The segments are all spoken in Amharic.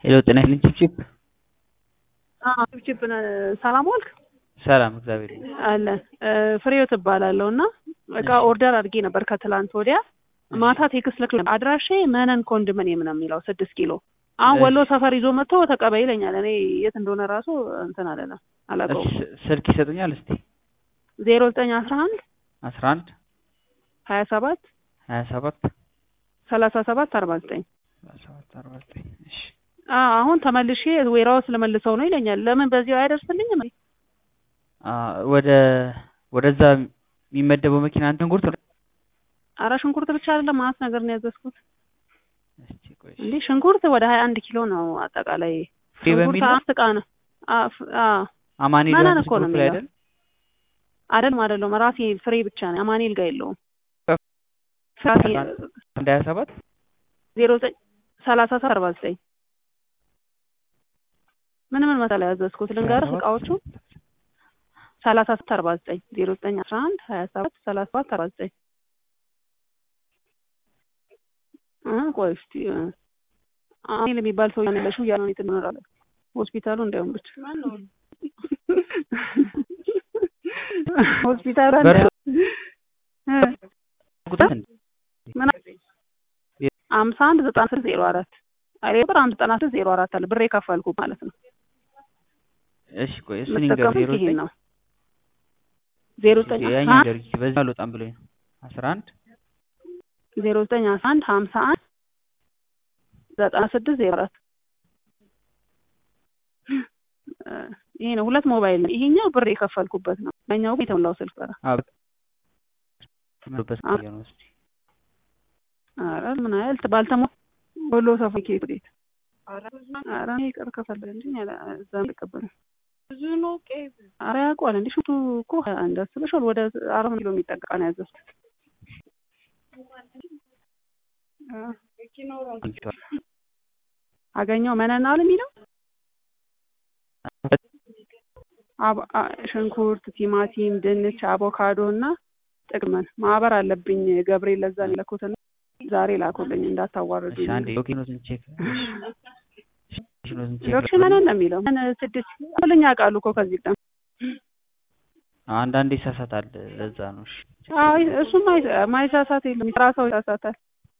ሄሎ ጤና ይስጥልኝ ቺፕቺፕ ቺፕ ሰላም ዋልክ? ሰላም እግዚአብሔር ይመስገን። አለን ፍሬው ትባላለሁ እና እቃ ኦርደር አድርጌ ነበር ከትላንት ወዲያ ማታ ቴክስት ልክ አድራሼ መነን ኮንዶሚኒየም ነው የሚለው ስድስት ኪሎ አሁን ወሎ ሰፈር ይዞ መጥቶ ተቀበይ ይለኛል። እኔ የት እንደሆነ ራሱ እንትን አለና አላውቀውም። እሺ፣ ስልክ ይሰጡኛል እስቲ ዜሮ ዘጠኝ አስራ አንድ አስራ አንድ ሀያ ሰባት ሀያ ሰባት ሰላሳ ሰባት አርባ ዘጠኝ ሰባት አርባ ዘጠኝ እሺ አሁን ተመልሼ ዌራውስ ልመልሰው ነው ይለኛል። ለምን በዚያው አያደርስልኝም? አ ወደ ወደዛ የሚመደበው መኪና አንተን ጉርት ነው። አረ ሽንኩርት ብቻ አይደለም ማት ነገር ነው ያዘዝኩት። እስቲ ቆይ እንዴ ሽንኩርት ወደ ሀያ አንድ ኪሎ ነው አጠቃላይ ፍሬ ሽንኩርት በሚል ነው? አምስት እቃ ነው። አ- ፍ- አ አማኑኤል ማንን ዮሐንስ እኮ ነው ግሩፕ ላይ የሚለው? አይደል? አይደለም አይደለም ራሴ ፍሬ ብቻ ነው አማኑኤል ጋር የለውም። አስራ ራሴ አንድ ሀያ ሰባት ዜሮ ዘጠኝ ሰላሳ ሰባት አርባ ዘጠኝ ምን ምን መሰለህ ያዘዝኩት ልንገርህ እቃዎቹ ሰላሳ ሰባት አርባ ዘጠኝ ዜሮ ዘጠኝ አስራ አንድ ሀያ ሰባት ሰላሳ ሰባት አርባ ዘጠኝ እ ቆይ እስኪ እ አማኑኤል የሚባል ሰው ያለሽው እያለ ነው ትኖራለህ ሆስፒታሉ እንዳይሆን ብቻ ሆስፒታሉ በእርሶ- እንዳይሆን እ ቁጥር እንዴ? ምን አምሳ አንድ ዘጠና ስድስት ዜሮ አራት አይ ቁጥር አንድ ዘጠና ስድስት ዜሮ አራት አለ ብር የከፈልኩ ማለት ነው። እሺ ቆይ እሱን ይንገር የምጠቀሙት ዜሮ ይሄን ዘጠኝ ነው። ዜሮ ዘጠኝ አስራ ያኛው አንድ ይንገር እስኪ በዚህ አልወጣም ብሎኝ ነው አስራ አንድ ዜሮ ዘጠኝ አስራ አንድ ሀምሳ አንድ ዘጠና ስድስት ዜሮ አራት ይሄ ነው። ሁለት ሞባይል ነው። ይሄኛው ብር የከፈልኩበት ነው። ያኛው ግን የተሞላው ስልክ ኧረ አዎ ትምህርበት አ- ነው እስቲ ኧረ ምን ያህል ባልተሞ ወሎ ሰፈር ኬት ወዴት ኧረ እኔ ይቅር ከፈለገ እንጂ እኔ አላ- እዛ አልቀበልም። ኧረ ያውቀዋል እንዴ ሽቱ እኮ እንዳስበሻል ወደ አራት ኪሎ የሚጠጋ ነው ያዘዝኩት። እ አገኘው መነናል የሚለው አብ- አ- ሽንኩርት፣ ቲማቲም፣ ድንች፣ አቮካዶ እና ጥቅመን ማህበር አለብኝ ገብርኤል ለዛ ነው የላኩትና ዛሬ ላኩልኝ እንዳታዋርዱ። እሺ አንዴ ሎኬሽኑን ቼክ ሎኬሽኑን ቼክ ዶክሽ መነን ነው የሚለው ምን ስድስት ሁልኛ ቃሉ እኮ ከዚህ ቀን አንዳንዴ ይሳሳታል ለዛ ነው እሺ አይ እሱም አይ- ማይሳሳት የለም ስራ ሰው ይሳሳታል።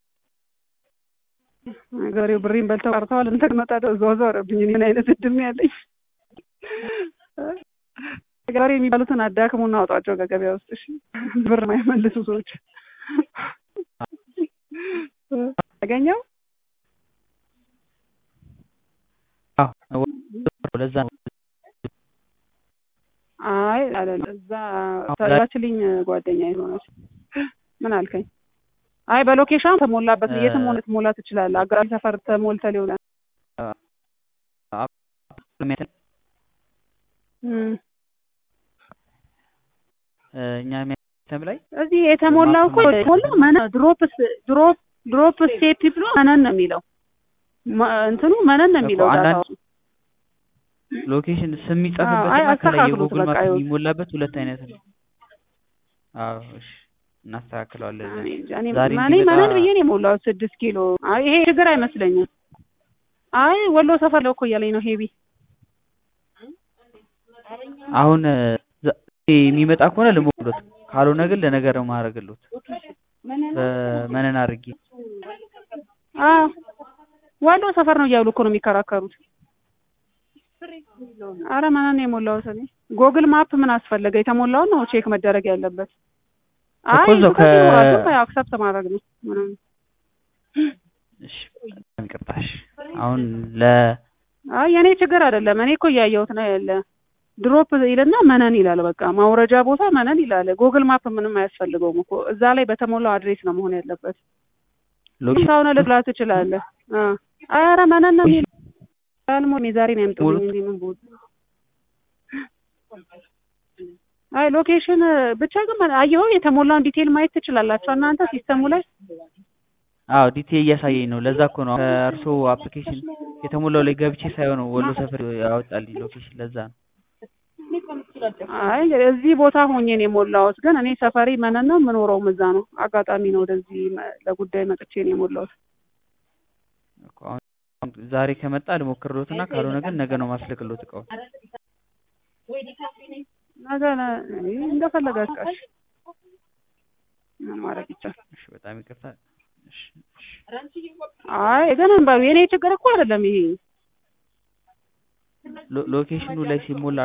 ገበሬው ብሬን በልተው ቀርተዋል። እንትን መጣ እዛው እዛው ረብኝ ምን አይነት እድል ነው ያለኝ? ገበሬ የሚባሉትን አዳክሙና አውጧቸው ከገበያ ውስጥ እሺ። ብር ማይመልሱ ሰዎች ያገኘው አዎ ለዛ ነው አይ አይደለም እዛ ተላችልኝ ጓደኛ የሆነች ምን አልከኝ? አይ በሎኬሽን ተሞላበት እ- የትም ሆነ ትሞላ ትችላለህ። አገራዊ ሰፈር ተሞልተ ሊሆን እም እኛ የሚያተም ላይ እዚህ የተሞላው እኮ የተሞላው መነ ድሮፕ ድሮፕ ድሮፕ ስቴፕ ብሎ መነን ነው የሚለው መ- እንትኑ መነን ነው የሚለው እኮ አንዳንድ ዳታው። ሎኬሽን ስም አይ የሚጻፍበት እና ከላይ አስተካክሉት የጉግል በቃ ማፕ ይኸው። የሚሞላበት ሁለት አይነት ነው። አዎ እሺ እናስተካክለዋለን። እኔ እንጃ፣ እኔ ዛሬ እኔ እንዲመጣ- መነን ብዬ ነው የሞላሁት ስድስት ኪሎ። አይ ይሄ ችግር አይመስለኝም። አይ ወሎ ሰፈር ነው እኮ እያለኝ ነው ሄቢ አሁን ዛ- የሚመጣ ከሆነ ልሞክሮት፣ ካልሆነ ግን ለነገር ነው ማድረግሎት በመነን አድርጌ አዎ ወሎ ሰፈር ነው እያሉ እኮ ነው የሚከራከሩት። አረ መነን ነው የሞላሁት እኔ። ጎግል ማፕ ምን አስፈለገ? የተሞላውን ነው ቼክ መደረግ ያለበት። አይ እኮ እዛው እሱ ከዚህ ከ- ወራቱ ያው አክሰፕት ማድረግ ነው ምንም እሺ ይቅርታሽ። አሁን ለ አይ የኔ ችግር አይደለም። እኔ እኮ እያየሁት ነው ያለ ድሮፕ ይልና መነን ይላል። በቃ ማውረጃ ቦታ መነን ይላል። ጎግል ማፕ ምንም አያስፈልገውም እኮ እዛ ላይ በተሞላው አድሬስ ነው መሆን ያለበት። ሎኬሽን ሳውነ ልብላ ትችላለህ። አ አይ ኧረ መነን ነው የሚል አልሞ ዛሬ ነው ያምጡልኝ እንዴ ምን ቦታ አይ ሎኬሽን ብቻ ግን መ- አየኸው የተሞላውን ዲቴል ማየት ትችላላችሁ እናንተ ሲስተሙ ላይ አዎ ዲቴል እያሳየኝ ነው። ለዛ እኮ ነው ከእርሶ አፕሊኬሽን የተሞላው ላይ ገብቼ ሳይሆን ወሎ ሰፈር ያወጣልኝ ሎኬሽን። ለዛ ነው አይ እዚህ ቦታ ሆኜ ነው የሞላሁት፣ ግን እኔ ሰፈሪ መነን ነው የምኖረውም እዛ ነው። አጋጣሚ ነው ወደዚህ መ- ለጉዳይ መጥቼ ነው የሞላሁት። እኮ አሁን ዛሬ ከመጣ ልሞክርሎትና ካልሆነ ግን ነገ ነው ማስልክሎት እቃውን። ነገ ነ- ይህ እንደፈለጋችሁ እሺ። ምን ማድረግ ይቻላል? እሺ በጣም ይቅርታ። እሺ እሺ አይ ግን እንበሉ የኔ ችግር እኮ አይደለም ይሄ ሎ- ሎኬሽኑ ላይ ሲሞላ